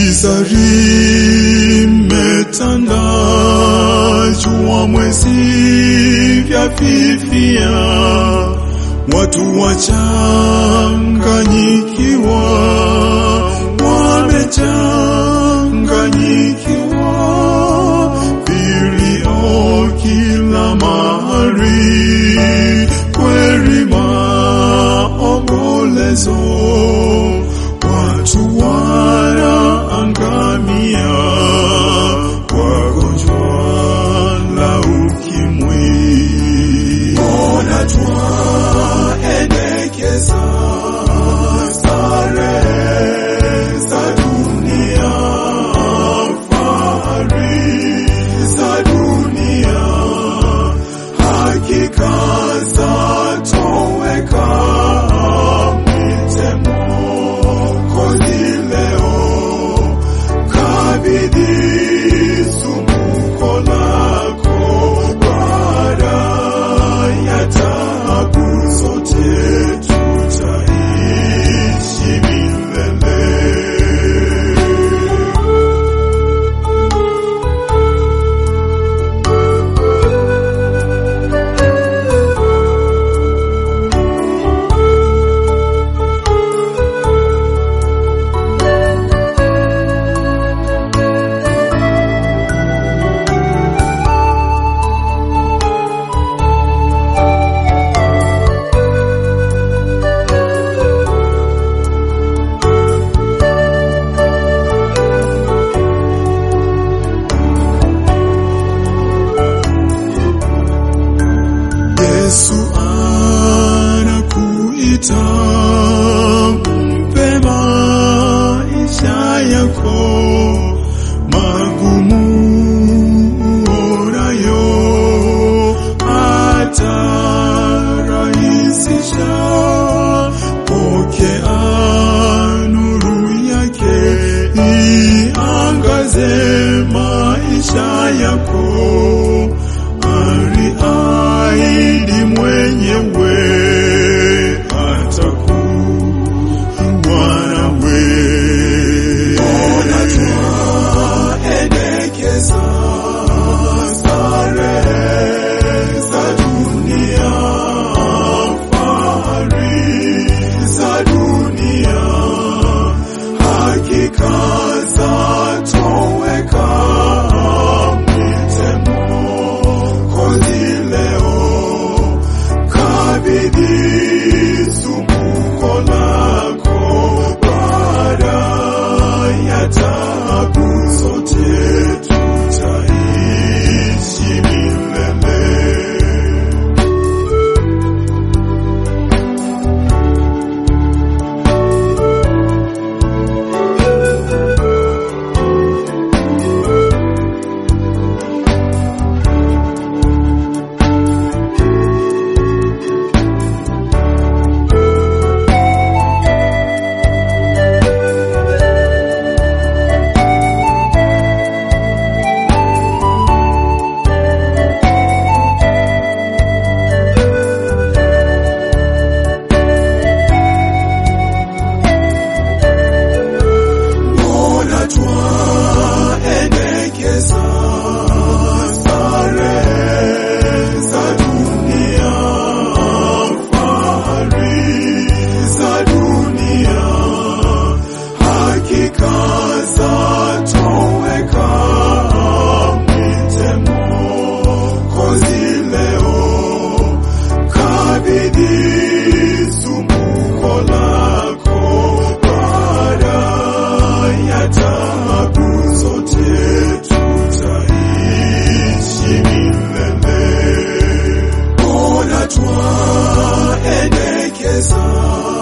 Giza limetanda, jua mwezi vyafifia, watu wachanganyikiwa, wamechanganyikiwa, vilio kila mahali, kweli maombolezo, watu wanaangamia kwa gonjwa la ukimwi. Ona twaendekeza starehe za dunia, fahari za dunia, hakika zatoweka. Mwite Mwokozi leo, kabidhi sumbuko lako baada ya taabu zote tutaishi milele. Yesu anakuita, mpe maisha yako magumu uonayo, atarahisisha. Pokea nuru yake, iangaze maisha yako aliahidi mwenyewe atakuwa nawe. Ona twaendekeza starehe za dunia, fahari za dunia, hakika zatoweka. Mwite Mwokozi leo, kabidhi sumbuko lako baada ya taabu zote tutaishi milele. Mbona twaendekeza starehe za dunia, fahari za dunia, hakika zatoweka. Mwite Mwokozi leo, kabidhi sumbuko lako baada ya taabu zote tutaishi milele. Ona twaendekeza